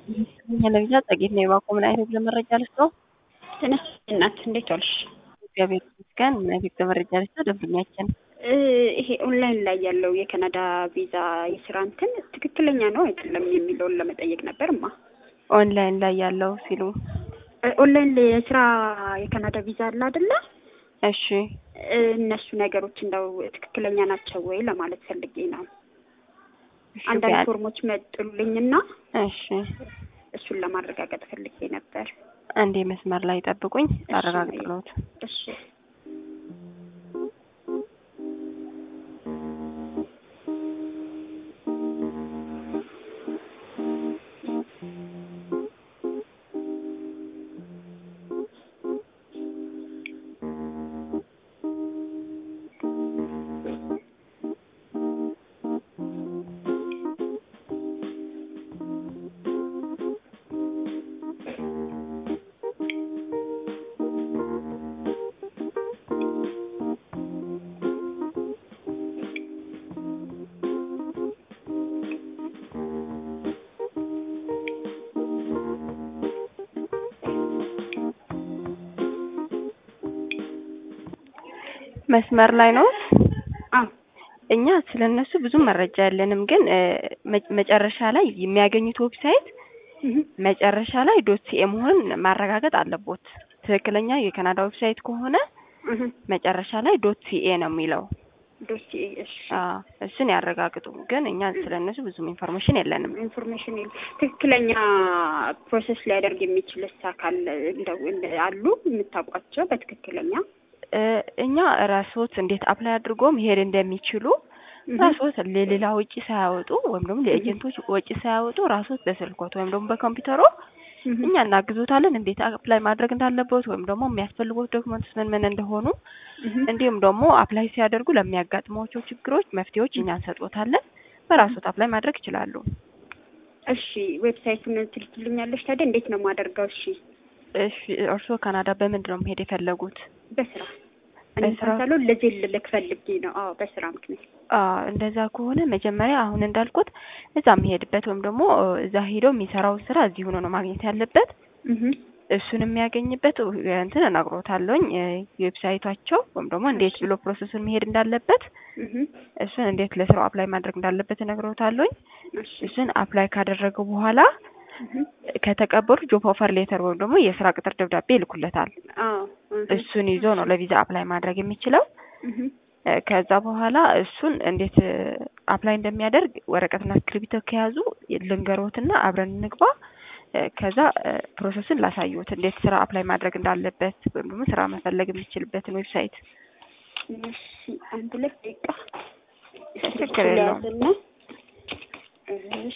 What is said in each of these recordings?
ለቪዛ ጸጌት ነው የባኮ ምን አይነት ለመረጃ ልስጠው? ትንሽ እናት እንዴት ዋልሽ? እግዚአብሔር ይመስገን። ፊት ለመረጃ ልስጠው ደንበኛችን ይሄ ኦንላይን ላይ ያለው የካናዳ ቪዛ የስራ እንትን ትክክለኛ ነው አይደለም የሚለውን ለመጠየቅ ነበር ማ ኦንላይን ላይ ያለው ሲሉ ኦንላይን ላይ የስራ የካናዳ ቪዛ አለ አይደለ? እሺ እነሱ ነገሮች እንደው ትክክለኛ ናቸው ወይ ለማለት ፈልጌ ነው። እሺ፣ አንዳንድ ቢያንስ- ፎርሞች መጡልኝና እሺ እሱን ለማረጋገጥ ፈልጌ ነበር። አንዴ መስመር ላይ ጠብቁኝ አረጋግጥሎት እሺ መስመር ላይ ነው። አዎ እኛ ስለ እነሱ ብዙ መረጃ ያለንም፣ ግን እ፣ መ- መጨረሻ ላይ የሚያገኙት ዌብሳይት እህ መጨረሻ ላይ ዶት ሲኤ መሆኑን ማረጋገጥ አለቦት። ትክክለኛ የካናዳ ዌብሳይት ከሆነ እህ መጨረሻ ላይ ዶት ሲኤ ነው የሚለው። ዶሲኤ እሺ አዎ እሱን ያረጋግጡ። ግን እኛ ስለ እነሱ ብዙም ኢንፎርሜሽን የለንም። ኢንፎርሜሽን የለም። ትክክለኛ ፕሮሰስ ሊያደርግ የሚችልስ አካል እንደው እንደ- አሉ የምታውቋቸው በትክክለኛ እ፣ እኛ ራስዎት እንዴት አፕላይ አድርጎ መሄድ እንደሚችሉ እህ ራስዎት ለሌላ ወጪ ሳያወጡ ወይም ደግሞ ለኤጀንቶች ወጪ ሳያወጡ ራስዎት በስልኮት ወይም ደግሞ በኮምፒውተሮ እህ እኛ እናግዞታለን። እንዴት አፕላይ ማድረግ እንዳለበት ወይም ደግሞ የሚያስፈልጉት ዶክመንትስ ምን ምን እንደሆኑ እህ እንዲሁም ደግሞ አፕላይ ሲያደርጉ ለሚያጋጥሟቸው ችግሮች መፍትሄዎች እኛ እንሰጦታለን። በራስዎት አፕላይ ማድረግ ይችላሉ። እሺ ዌብሳይቱን ትልክልኛለሽ ታዲያ እንዴት ነው የማደርገው? እሺ እሺ እርስዎ ካናዳ በምንድን ነው መሄድ የፈለጉት? በስራ እኔ በስራ? ሳሳለው ለዚህ ልልክ ፈልጌ ነው። አዎ በስራ ምክንያት አዎ እንደዛ ከሆነ መጀመሪያ አሁን እንዳልኩት እዛ የሚሄድበት ወይም ደግሞ እ፣ እዛ ሄዶ የሚሰራውን ስራ እዚህ ሆኖ ነው ማግኘት ያለበት። እህ እሱን የሚያገኝበት እ፣ እንትን እነግሮታለሁኝ እ፣ ዌብሳይታቸው ወይም ደግሞ እንዴት ብሎ ፕሮሰሱን መሄድ እንዳለበት እህ እሱን እንዴት ለስራው አፕላይ ማድረግ እንዳለበት እነግሮታለሁኝ። እሺ እሱን አፕላይ ካደረገ በኋላ እህ ከተቀበሉ ጆብ ኦፈር ሌተር ወይም ደግሞ የስራ ቅጥር ደብዳቤ ይልኩለታል። አዎ እህ እሱን ይዞ ነው ለቪዛ አፕላይ ማድረግ የሚችለው። እህ እ፣ ከዛ በኋላ እሱን እንዴት እ፣ አፕላይ እንደሚያደርግ ወረቀትና እስክሪብቶ ከያዙ ልንገሮትና አብረን እንግባ። እ፣ ከዛ እ፣ ፕሮሰስን ላሳዩት እንዴት ስራ አፕላይ ማድረግ እንዳለበት ወይም ደግሞ ስራ መፈለግ የሚችልበትን ዌብሳይት። እሺ አንድ ሁለት ደቂቃ ችግር የለውም። ያዝና እሺ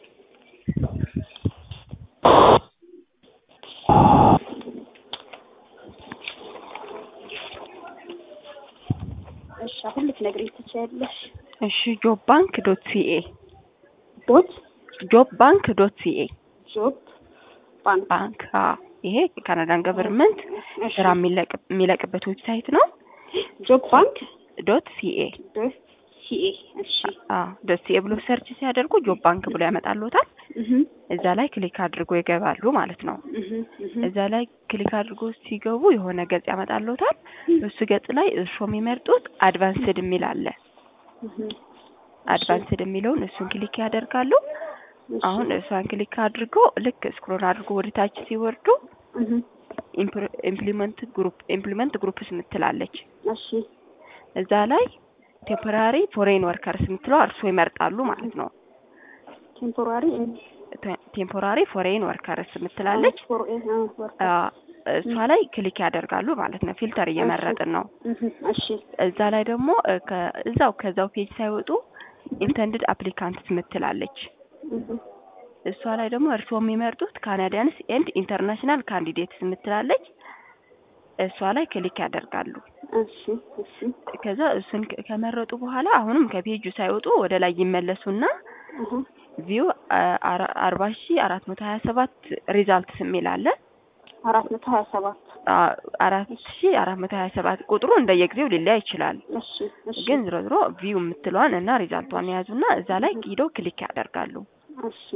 እሺ አሁን ልትነግሪኝ ትችያለሽ? እሺ ጆብ ባንክ ዶት ሲኤ ቦት ጆብ ባንክ ዶት ሲኤ ጆብ ባንክ ባንክ አዎ፣ ይሄ የካናዳን ገቨርንመንት እሺ ስራ የሚለቅ የሚለቅበት ዌብሳይት ነው። ጆብ ባንክ ዶት ሲኤ ዶት ሲኤ እሺ አዎ ዶት ሲኤ ብሎ ሰርች ሲያደርጉ ጆብ ባንክ ብሎ ያመጣልዎታል። እህ እዛ ላይ ክሊክ አድርጎ ይገባሉ ማለት ነው። እህ እህ እዛ ላይ ክሊክ አድርጎ ሲገቡ የሆነ ገጽ ያመጣልዎታል። እሱ ገጽ ላይ እርስዎ የሚመርጡት አድቫንስድ የሚል አለ። እህ አድቫንስድ የሚለውን እሱን ክሊክ ያደርጋሉ። እሺ አሁን እሷን ክሊክ አድርገው ልክ ስክሮል አድርጎ ወደ ታች ሲወርዱ እህ ኢምፕሊመንት ግሩፕ ኢምፕሊመንት ግሩፕስ ምትላለች። እሺ እዛ ላይ ቴምፖራሪ ፎሬን ወርከርስ የምትለው እርስዎ ይመርጣሉ ማለት ነው። ቴምፖራሪ ቴምፖራሪ ፎሬን ወርከርስ የምትላለች ፎር ወርክ አ፣ እሷ ላይ ክሊክ ያደርጋሉ ማለት ነው። ፊልተር እየመረጥን ነው። እህ እሺ እዛ ላይ ደግሞ እ፣ ከ- እዛው ከዛው ፔጅ ሳይወጡ ኢንተንድድ አፕሊካንትስ ምትላለች። እህ እሷ ላይ ደግሞ እርስዎ የሚመርጡት ካናዲያንስ ኤንድ ኢንተርናሽናል ካንዲዴትስ ምትላለች። እሷ ላይ ክሊክ ያደርጋሉ። እሺ እሺ ከዛ እሱን ከ- ከመረጡ በኋላ አሁንም ከፔጁ ሳይወጡ ወደ ላይ ይመለሱና እህ ቪው አርባ ሺ አራት መቶ ሀያ ሰባት ሪዛልትስ የሚል አለ። አራት መቶ ሀያ ሰባት አራት ሺ አራት መቶ ሀያ ሰባት ቁጥሩ እንደየጊዜው ሊለያይ ይችላል። እሺ እሺ ግን ዝሮ ዝሮ ቪው የምትለዋን እና ሪዛልቷን የያዙና እዛ ላይ ሂደው ክሊክ ያደርጋሉ። እሺ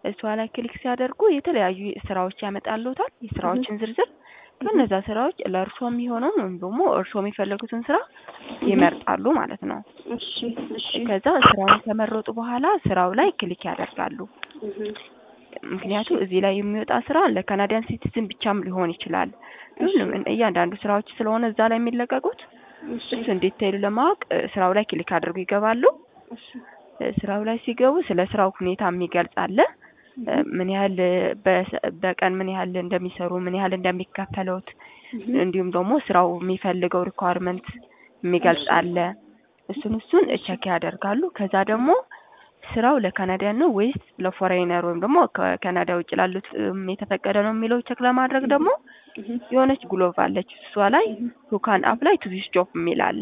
እሷ ላይ ክሊክ ሲያደርጉ የተለያዩ ስራዎች ያመጣልዎታል፣ የስራዎችን ዝርዝር። ከነዛ ስራዎች ለእርሶ የሚሆነውን ወይም ደግሞ እርሶ የሚፈልጉትን ስራ ይመርጣሉ ማለት ነው። እሺ እሺ ከዛ ስራውን ከመረጡ በኋላ ስራው ላይ ክሊክ ያደርጋሉ። እህ ምክንያቱም እዚህ ላይ የሚወጣ ስራ ለካናዲያን ሲቲዝን ብቻም ሊሆን ይችላል። ሁሉም እያንዳንዱ ስራዎች ስለሆነ እዛ ላይ የሚለቀቁት እሺ እሱን ዲቴይሉ ለማወቅ እ፣ ስራው ላይ ክሊክ አድርጉ ይገባሉ። እሺ እ፣ ስራው ላይ ሲገቡ ስለ ስራው ሁኔታ የሚገልጽ አለ። እ፣ ምን ያህል እ፣ በሰ- በቀን ምን ያህል እንደሚሰሩ፣ ምን ያህል እንደሚከፈሉት እህ እንዲሁም ደግሞ ስራው የሚፈልገው ሪኳርመንት የሚገልጽ አለ። እሱን እሱን ቸክ ያደርጋሉ። ከዛ ደግሞ ስራው ለካናዲያን ነው ወይስ ለፎሬነር ወይም ደግሞ ከካናዳ ውጭ ላሉት እም የተፈቀደ ነው የሚለው ቸክ ለማድረግ ደግሞ እህ የሆነች ግሎቭ አለች። እሷ ላይ ሁ ካን አፕላይ ቱ ዚስ ጆብ የሚል አለ።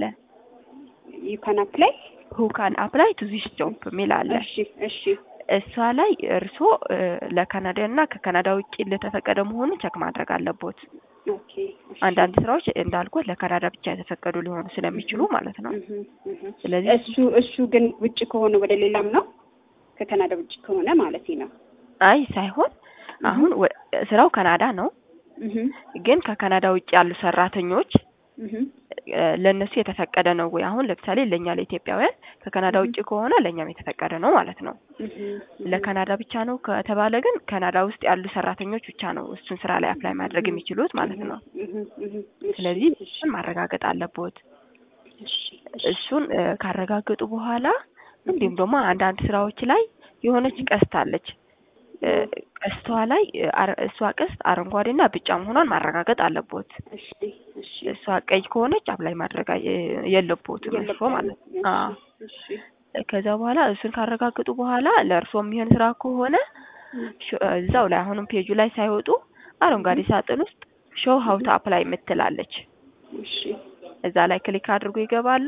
ዩ ካን አፕላይ ሁ ካን አፕላይ ቱ ዚስ ጆብ የሚል አለ። እሺ እሺ እሷ ላይ እርስዎ እ፣ ለካናዳ እና ከካናዳ ውጭ ለተፈቀደ መሆኑን ቸክ ማድረግ አለቦት። ኦኬ እሺ አንዳንድ ስራዎች እንዳልኩት ለካናዳ ብቻ የተፈቀዱ ሊሆኑ ስለሚችሉ ማለት ነው። እህ እህ ስለዚህ እሱ እሱ ግን ውጭ ከሆነ ወደ ሌላም ነው ከካናዳ ውጭ ከሆነ ማለት ነው። አይ ሳይሆን አሁን ወ- ስራው ካናዳ ነው፣ እህ ግን ከካናዳ ውጭ ያሉ ሰራተኞች እህ እ፣ ለእነሱ የተፈቀደ ነው ወይ? አሁን ለምሳሌ ለእኛ ለኢትዮጵያውያን ከካናዳ ውጭ ከሆነ ለእኛም የተፈቀደ ነው ማለት ነው። እህ ለካናዳ ብቻ ነው ከተባለ ግን ካናዳ ውስጥ ያሉ ሰራተኞች ብቻ ነው እሱን ስራ ላይ አፕላይ ማድረግ የሚችሉት ማለት ነው። እህ እህ ስለዚህ እሱን ማረጋገጥ አለቦት። እሺ እሱን እ፣ ካረጋገጡ በኋላ እንዲሁም ደግሞ አንዳንድ ስራዎች ላይ የሆነች ቀስት አለች። እ፣ ቀስቷ ላይ እ፣ አረ- እሷ ቀስት አረንጓዴና ቢጫ መሆኗን ማረጋገጥ አለቦት። እሺ እሺ እሷ ቀይ ከሆነች አፕላይ ማድረግ አይ- የለቦትም እርሶ ማለት ነው። አዎ። እሺ ከዛ በኋላ እሱን ካረጋገጡ በኋላ ለእርሶ የሚሆን ስራ ከሆነ ሾ- እዛው ላይ አሁንም ፔጁ ላይ ሳይወጡ አረንጓዴ ሳጥን ውስጥ ሾው ሀው ቱ አፕላይ የምትላለች እሺ እዛ ላይ ክሊክ አድርጎ ይገባሉ።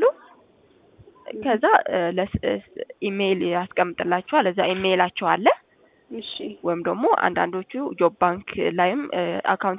ከዛ እ፣ ለስ- እ፣ ኢሜይል ያስቀምጥላቸዋል። እዛ ኢሜይላቸው አለ እሺ ወይም ደግሞ አንዳንዶቹ ጆብ ባንክ ላይም እ፣ አካውንት